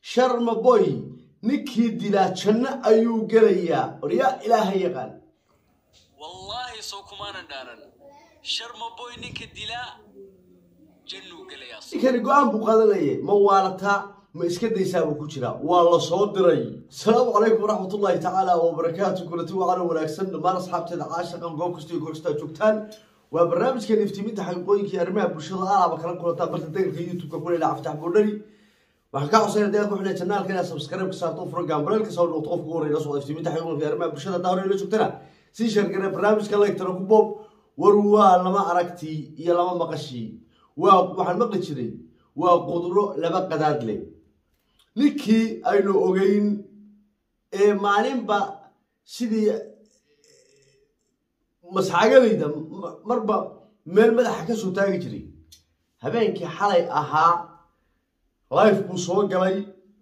sharmaboy ninkii dilaa janno ayuu gelayaa oryaa ilaaha yaqaan wallaahi soo kumaanan dhaaran sharmaboy ninka dilaa jannuu gelayaa ninkani go-aan buu qaadanayay ma waalataa ma iska daysaa buu ku jiraa waa la soo diray asalaamu calaykum waraxmatullaahi tacaala wabarakaatu kulati wacana wanaagsan dhammaan asxaabteeda caashaqan goob kasta iyo korstaa joogtaan waa barnaamijkan iftiiminta xaqiiqooyinka iyo arrimaha bulshada alaaba kala kulantaan barta degalka youtube-ka ku leela caftax boodhari waxaan kaa codsanaya deegaanka xubnaa janaalka inaad subscribe ka saarto furo gaambareelka soo noqoto qofka ugu horreeya soo iftiiminta xaqiiqooyinka iyo arrimaha bulshada daa hore la joogtana sii sheergare barnaamijka lagtana ku boob war waa lama aragtii iyo lama maqashii waa waxaan maqli jiray waa qudro laba qadaad leh ninkii aynu ogeyn ee maalinba sidii masxagalayda marba meel madaxa ka soo taagi jiray habeenkii xalay ahaa life buu soo galay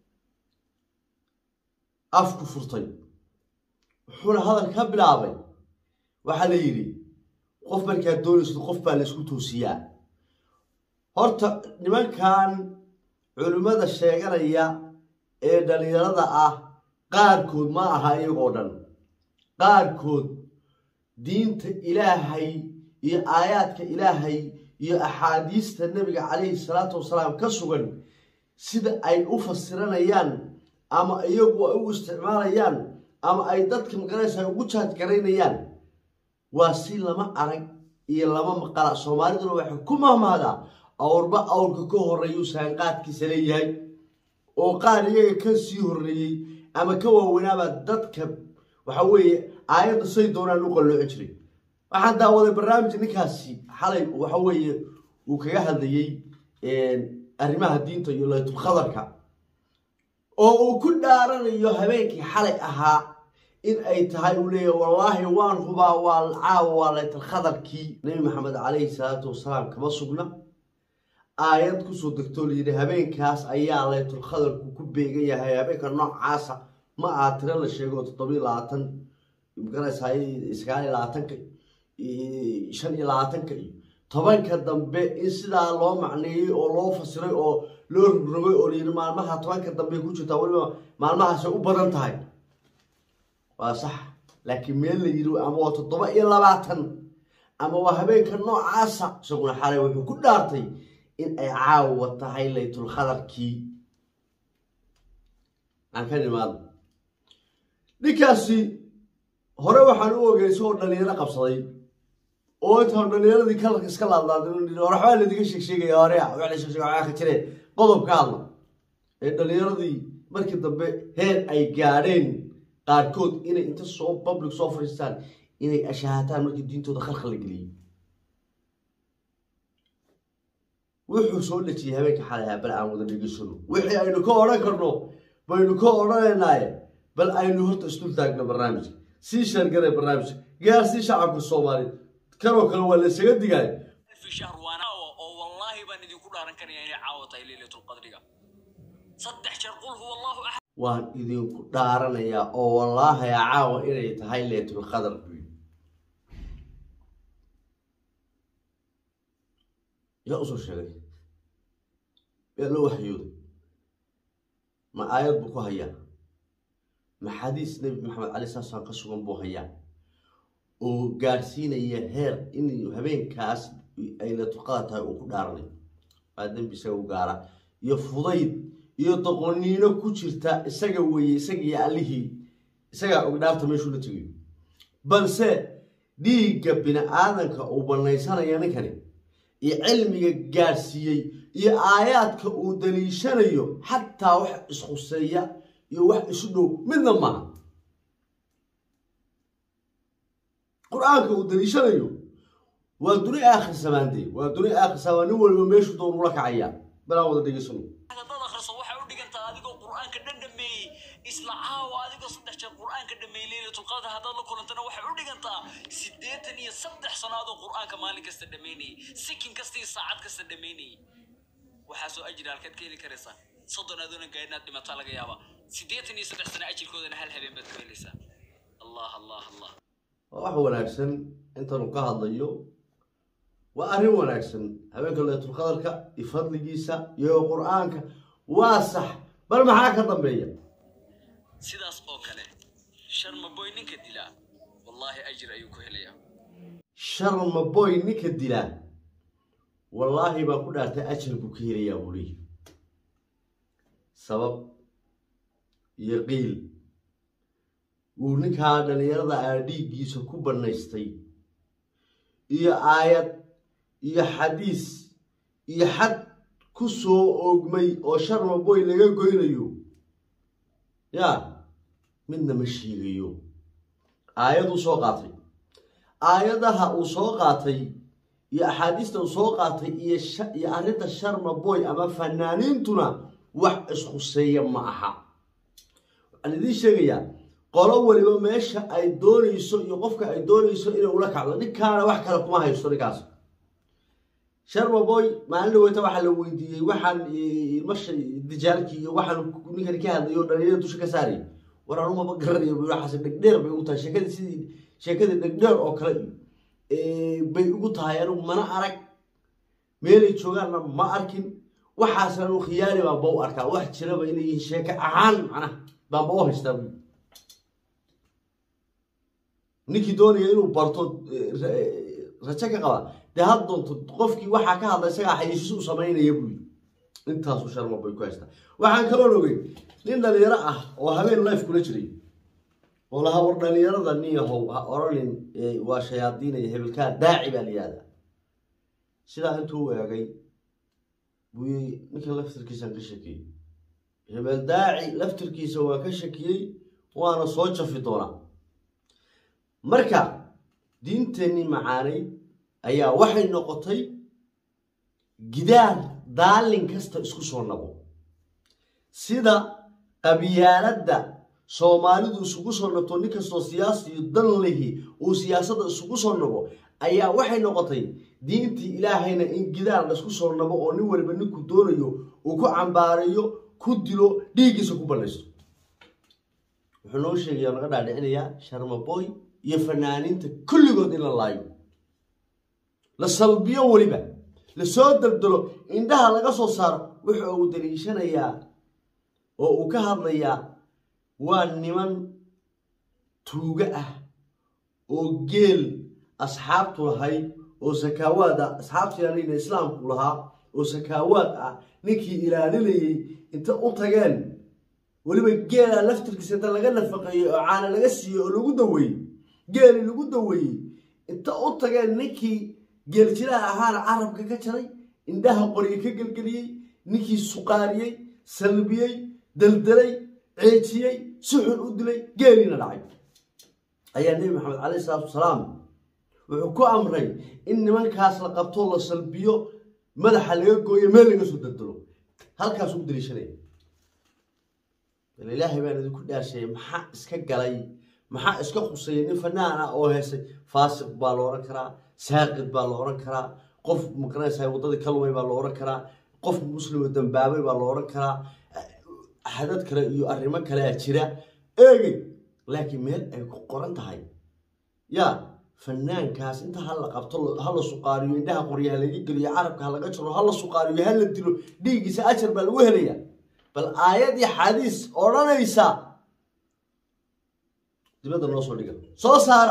afku furtay wuxuuna hadal ka bilaabay waxaa la yidhi qof markaad doonaysid qof baa la isku toosiyaa horta nimankan culimmada sheeganaya ee dhalinyarada ah qaarkood ma aha iyagoo dhan qaarkood diinta ilaahay iyo aayaadka ilaahay iyo axaadiista nebiga calayhi salaatu wasalaam ka sugan sida ay u fasiranayaan ama iyagu ay u isticmaalayaan ama ay dadka magaraysa ay ugu jaadgaraynayaan waa si lama arag iyo lama maqala soomaaliduna waxay ku mahmaadaa awrba awrka ka horreeyuu saanqaadkiisa leeyahay oo qaar iyaga ka sii horreeyey ama ka waaweynaabaa dadka waxa weeye aayadda say doonaan u qallooci jiray waxaan daawaday barnaamij ninkaasi xalay waxa weeye uu kaga hadlayey arrimaha diinta iyo laytulkhadarka oo uu ku dhaaranayo habeenkii xalay ahaa in ay tahay uu leeyahay wallaahi waan hubaa waa caawa waa laytulkhadarkii nebi maxamed calayhi salaatu wasalaam kama sugna aayad kusoo degtoo layidhi habeenkaas ayaa laytulkhadarku ku beegan yahay habeenka noocaasa ma aha tiro la sheego toddobiyo labaatan magaraysaa sagaal iyo labaatanka shan iyo labaatanka iyo tobanka dambe in sidaa loo macneeyey oo loo fasiray oo loo rogrogay oo layidhi maalmaha tobanka dambe ku jirtaa weliba maalmahaasay u badan tahay waa sax laakiin meel la yidhi ama waa toddoba iyo labaatan ama waa habeenka noocaasa isaguna xalay wuxuu ku dhaartay in ay caawa tahay laytulkhadarkii aan ka nimaado ninkaasi hore waxaan u ogey isagoo dhalinyaro qabsaday oo intaan dhalinyaradii kalarka iska laadlaadin waxbaa laydinka sheegsheegaya hore wax la sheegsheega waxaa ka jire qodob ka hadla ee dhalinyaradii markii dambe heer ay gaadheen qaarkood inay inta soo public soo fadhiistaan inay ashaahataan markii diintooda khalkhal la geliyey wuxuu soo dhejiyey habeenka xalayaa bal aan wada dhegeysano wixii aynu ka odhan karno baynu ka odhanaynaaye bal aynu horta isdul taagno barnaamijka sii sheergare barnaamijka gaarsii shacabka soomaaliya kanoo kale waa la isaga digaayo fi shahr waan caawa oo wallaahi baan idinku dhaaran karaya inay caawa tahay leylatulqadriga saddex jeer qul huwa allahu axad waan idinku dhaaranayaa oo wallaahi caawa inay tahay leytulqadar buy yaa usoo sheegay yaa loo waxyooday ma aayad buu ku hayaa ma xadiis nebi maxamed cali saasaan ka sugan buu hayaa oo gaadhsiinaya heer in habeenkaas ay laytulqadar tahay uu ku dhaaranayo waa dembi isaga u gaara iyo fudayd iyo doqoniino ku jirta isaga weeye isagiiyo allihii isagaa og dhaarta meeshuu la tegayo balse dhiigga bini aadanka uu banaysanaya ninkani iyo cilmiga gaadhsiiyey iyo aayaadka uu daliishanayo xataa wax ishuseeya iyo wax isu dhow midna maaha qur-aanka uu daliishanayo waa duni aakhir samaandee waa duni aakhir samaan nin waliba meeshuu doon ula kacaya balaan wada dhegeysano haddaad akhriso waxay u dhigantaa adigoo qur'aanka dhan dhameeyey isla caawa adigoo saddex jeer qur'aanka dhameeyey leylatulqadr haddaad la kulantana waxay u dhigantaa siddeetan iyo saddex sannaadoo qur'aanka maalin kasta dhameynayey sikin kasta iyo saacad kasta dhameynayey waxaasoo ajri halkaad ka heli karaysaa soddon adoona gaadhinaad dhimataa laga yaabaa siddeetan iyo saddex sana ajirkoodana hal habeen baad ku helaysaa allah allah allah waa wax wanaagsan intanu ka hadlayo waa arrin wanaagsan habeenka laytulqadarka iyo fadligiisa iyo qur-aanka waa sax bal maxaa ka dambeeya sidaas oo kale sharma boy ninka dilaa wallaahi ajir ayuu ku helayaa sharma boy ninka dilaa wallaahi baa ku dhaartay ajar buu ka helayaa buu leeyahy sabab iyo qiil uu ninkaa dhallinyarada aa dhiiggiisa ku bannaystay iyo aayad iyo xadiis iyo xad ku soo oogmay oo sharma boy laga goynayo yaa midna ma sheegayo aayaduu soo qaatay aayadaha uu soo qaatay iyo axaadiista uu soo qaatay iyo sha- iyo arrinta sharma boy ama fanaaniintuna wax iskhuseeya ma aha waxaan idiin sheegayaa qolo waliba meesha ay doonayso iyo qofka ay doonayso inay ula kacdo ninkaana wax kale kuma haysto ninkaas sharma boy maalin dhaweyta waxaa la weydiiyey waxaan ilmasha dijaalkii iyo waxaan ninkan ka hadlayo dhalinyada dusha ka saarayay war anumaba garanayo bu waxaas dhegdheer bay ugu tahay sheekadii sidii sheekadii dhegdheer oo kale iyo bay ugu tahay anigu mana arag meelay joogaanna ma arkin waxaas anigu khiyaali baanba u arkaa wax jiraba inay yihiin sheeke ahaan macnaha baanba u haystaa bu ninkii doonaya inuu barto eh, ra- eh, rajo ka qaba dee had doonto qofkii waxaa ka hadla isagaa xayisiis u samaynaya buu yidhi intaasuu sharma bay ku haystaa waxaan kaloo ogey nin dhalinyaro ah oo habeen life kula jiray oo lahaa war dhalinyarada niyahow ha oranin eh, waa shayaadiinaya hebelkaa daaci baa la yihahdaa sidaa intuu u eegay buu yii ninkan laftirkiisaan ka shakiyey hebel daaci laftirkiisa waa ka shakiyey waana soo jafi doonaa marka diinteennii macaanay ayaa waxay noqotay gidaar daalin kasta isku soo nabo sida qabyaaladda soomaalidu isugu soo nabto nin kastoo siyaasiyo dan lihi uu siyaasadda isugu soo nabo ayaa waxay noqotay diintii ilaahayna in gidaar laisku soo nabo oo nin waliba ninku doonayo uu ku cambaareeyo ku dilo dhiiggiisa ku ballaysto wuxuu noo sheegaya oo naga dhaadhicinayaa sharmaboy iyo fanaaniinta kulligood in la laayo la salbiyo weliba lasoo daldalo indhaha laga soo saaro wuxuu uu daliishanayaa oo uu ka hadlayaa waa niman tuugo ah oo geel asxaabtu lahayd oo sakaawaad ah asxaabtu yaalina islaamku lahaa oo sakaawaad ah ninkii ilaalinayay inta u tageen weliba geela laftirkiisa inta laga nafaqeeyey oo caana laga siiyey oo lagu daweeyey geeli lagu daweeyey inta u tageen ninkii geeljilaha ahaana carabka ka jaray indhaha qoryo ka gelgeliyey ninkii suqaariyey salbiyey daldalay ceejiyey si xun u dilay geeliina dhacay ayaa nebi maxamed caleyhi salaatu wasalaam wuxuu ku amray in nimankaas la qabto la salbiyo madaxa laga gooyo meel laga soo daldalo halkaasuu u daliishanaya bal ilaahay baan idinku dhaasheeyey maxaa iska galay maxaa iska khusayay nin fanaan ah oo heesay faasiq baa la odhan karaa saaqid baa la odhan karaa qof maqanaysaa waddadii ka lumay baa la odhan karaa qof muslimo dambaabay baa la odhan karaa xadad kale iyo arrimo kalea jira eegey laakiin meel ay ku qoran tahay yaa fanaankaas inta ha la qabto ha la suqaariyo indhaha qorya ha laga geliyo carabka ha laga jaro ha la suqaariyo ha la dilo dhiiggiisa ajar baa lagu helaya bal aayad iyo xadiis odhanaysa dibadda noo soo dhiga soo saara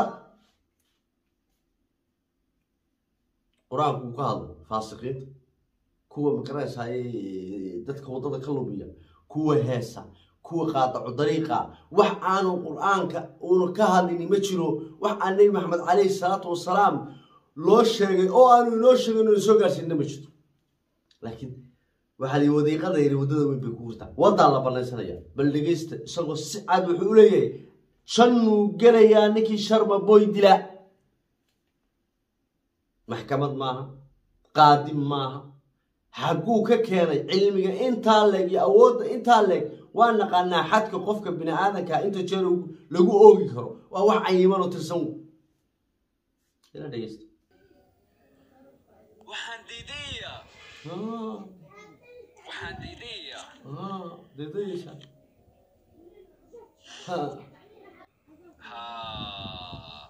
qur-aanku uu ka hadlay faasiqiinta kuwa makaranaysaa dadka waddada ka lumiya kuwa heesa kuwa qaadaco dariiqa wax aanu qur-aanka uuna ka hadlini ma jiro wax aan nebi maxamed caleyhi salaatu wasalaam loo sheegay oo aanu inoo sheegin inuu soo gaarsiinna ma jirto laakiin waxaa lii wadiiqada yiri waddada weyn bay ku hurtaa waddaa la banaysanaya bal dhegeysta isagoo si cad wuxuu u leeyahay jannuu gelayaa ninkii sharma boy dila maxkamad maaha qaadim maaha xagguu ka keenay cilmiga intaa leeg iyo awoodda intaa leeg waa naqaanaa xadka qofka bini aadanka inta jeer lagu oogi karo waa wax cayiman oo tirsan ila dhegeysta waxaan diidayaa Ah, waxaan diidayaa ah, deedayeysa. Ha, ها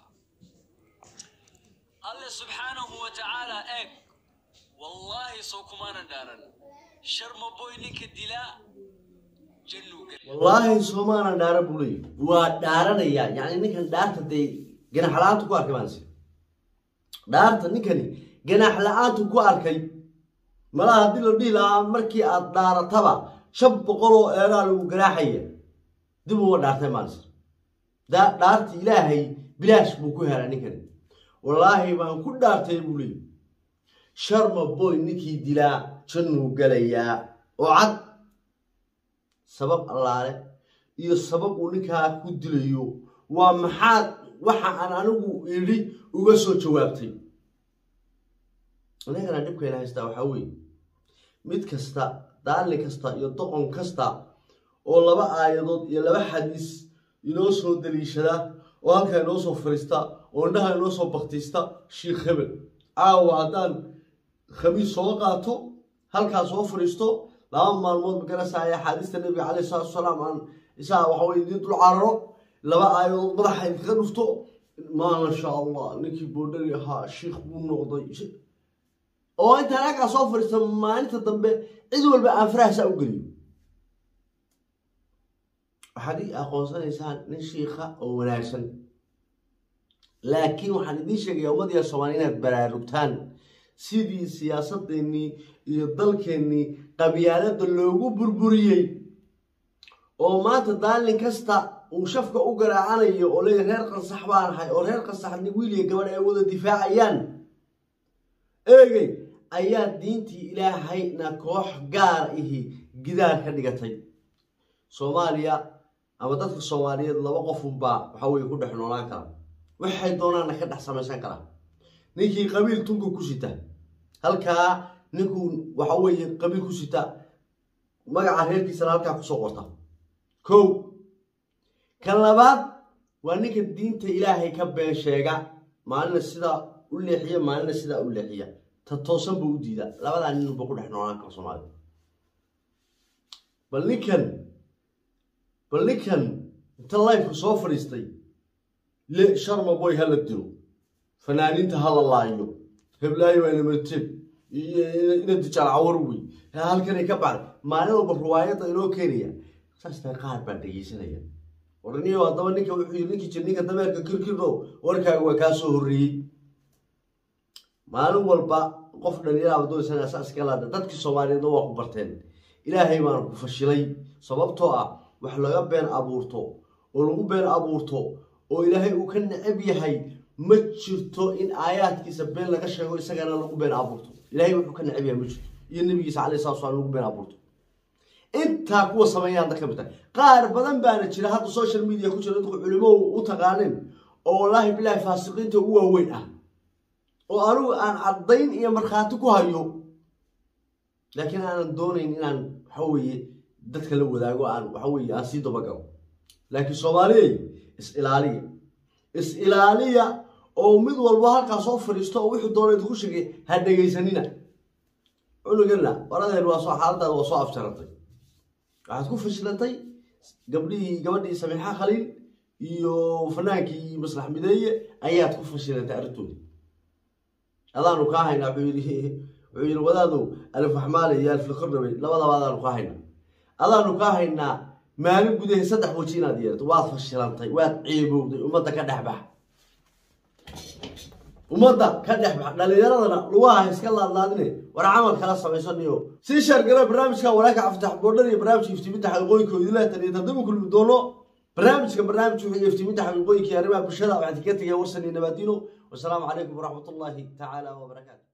الله سبحانه وتعالى اك والله سو كمان دارن شرم بوي نينك دلا jannuu galay wallaahi soomaana dhaara buu leeyahy waa dhaaranaya yacni ninkan dhaarta dee ganax la-aantu ku arkay maanse dhaarta ninkani ganax la-aantu ku arkay malaha haddii la dhihi lahaa markii aad dhaarataba shan boqol oo eeraa lagu ganaaxaya dib uma dhaartay maanse daa dhaarta ilaahay bilaash buu ku helaa ninkani wallaahi baan ku dhaartay buu leeyahy sharma boy ninkii dilaa jannuu galayaa oo cad sabab allaale iyo sabab uu ninkaa ku dilayo waa maxaad waxa aan anigu idhi uga soo jawaabtay anagana dhibkayna haystaa waxaa weeye mid kasta daalli kasta iyo doqon kasta oo laba aayadood iyo laba xadiis inoo soo daliishada oo halkaa inoo soo fariista oo indhaha inoo soo baktiista shiikh hebel caawa haddaan khamiis soo qaato halkaa soo fadhiisto laba maalmood magarasaya axaadiista nabiga caleyh salatu wasalaam aan isaa waxa weye idiin dul cararo laba aayadood madaxa idinkaga dhufto maasha allah ninkii boodhari ahaa shiikh buu noqday oo intaan halkaa soo fadhiista maalinta dambe cid walba aan farahsaa u geliyo waxaad ii aqoonsanaysaan nin shiikha oo wanaagsan laakiin waxaan idiin sheegayaa ummadiya soomaaliya inaad baraarugtaan sidii siyaasadeennii iyo dalkeennii qabyaalada loogu burburiyey oo maanta daalin kasta uu shafka u garaacanayo oo leeya reer qansax baan ahay oo reer qansaxni wiiliya gabadh ay wada difaacayaan eegey ayaa diintii ilaahayna koox gaar ihi gidaar ka dhigatay soomaaliya ama dadka soomaaliyeed laba qofunbaa waxa weye ku dhex noolaan kara waxay doonaanna ka dhex samaysan karaa ninkii qabiil tunka ku sita halkaa ninkuu waxa weeye qabiil ku sita magaca reerkiisana halkaa kusoo qorta kow kan labaad waa ninka diinta ilaahay ka been sheega maalina sidaa u leexiya maalina sidaa u leexiya ta toosan buu u diidaa labadaa ninba ku dhex noolaan kara soomaalida bal ninkan bal ninkan inta lifeka soo fadhiistay le sharma boy hala dilo fanaaniinta hala laayo heblaayo waa namarteeg ina dijaal cawar wey halkanay ka bacday maalin walba ruwaayadda inoo keenaya saas taa qaar baa dhegeysanaya warniyo haddaba ninka wuxuu yiri ninkii jir ninka dameerka kirkirdo warkaaga waa kaa soo horreeyey maalin walba qof dhalinyaraaba doonaysan saas iska laada dadkii soomaaliyeedna waa ku barteen ilaahay baan ku fashilay sababtoo ah wax laga been abuurto oo lagu been abuurto oo ilaahay uu ka necab yahay ma jirto in aayaadkiisa been laga sheego isagana lagu been abuurto ilaahay wuxuu ka necab yahay ma jirto iyo nabigiisa caleyhi salatu salaam lagu been abuurto intaa kuwa sameeya hadda ka mid tahay qaar badan baana jira hadda social media ku jira dadku culimo u taqaanin oo wallaahi bilaahi faasiqiinta ugu waaweyn ah oo anigu aan caddayn iyo markhaati ku hayo laakiin aanan doonayn inaan waxa weeye dadka la wadaago aan waxa weeye aan sii dabagalo laakiin soomaaliyey is ilaaliya is ilaaliya oo mid walba halkaa soo fadhiisto oo wixii doona idinku sheegay ha dhegaysanina cunugana waradeen waa soo xaaladaada waa soo afjarantay waxaad ku fashilantay gabdhihii gabadhii samiixa khaliil iyo fanaankii maslax mideeye ayaad ku fashilantay arrintoodii adaanu kaa haynaa wuxuu yidhi wuxuu yidhi wadaadow alif waxmaale iyo alif liqordhabay labadaba adaanu kaa haynaa adaanu kaa haynaa maalin gudahe saddex waji inaad yeelato waad fashilantay waad ceebowday ummadda ka dhex bax ummadda ka dhex bax dhallinyaradana lugaha iska laadlaadine war camal kala samaysaniyo sii sheergara barnaamijka walaaka caftax boodhan iyo barnaamijka iftiiminta xaqiiqooyinka oo idinla taniyo tadaba kulmi doono barnaamijka barnaamij wuxuu iftiiminta xaqiiqooyinka iyo arrimaha bulshada waxaan kaga tegaya warsan iyo nabaadiino wasalaamu calaykum waraxmat ullaahi tacaala wabarakaatu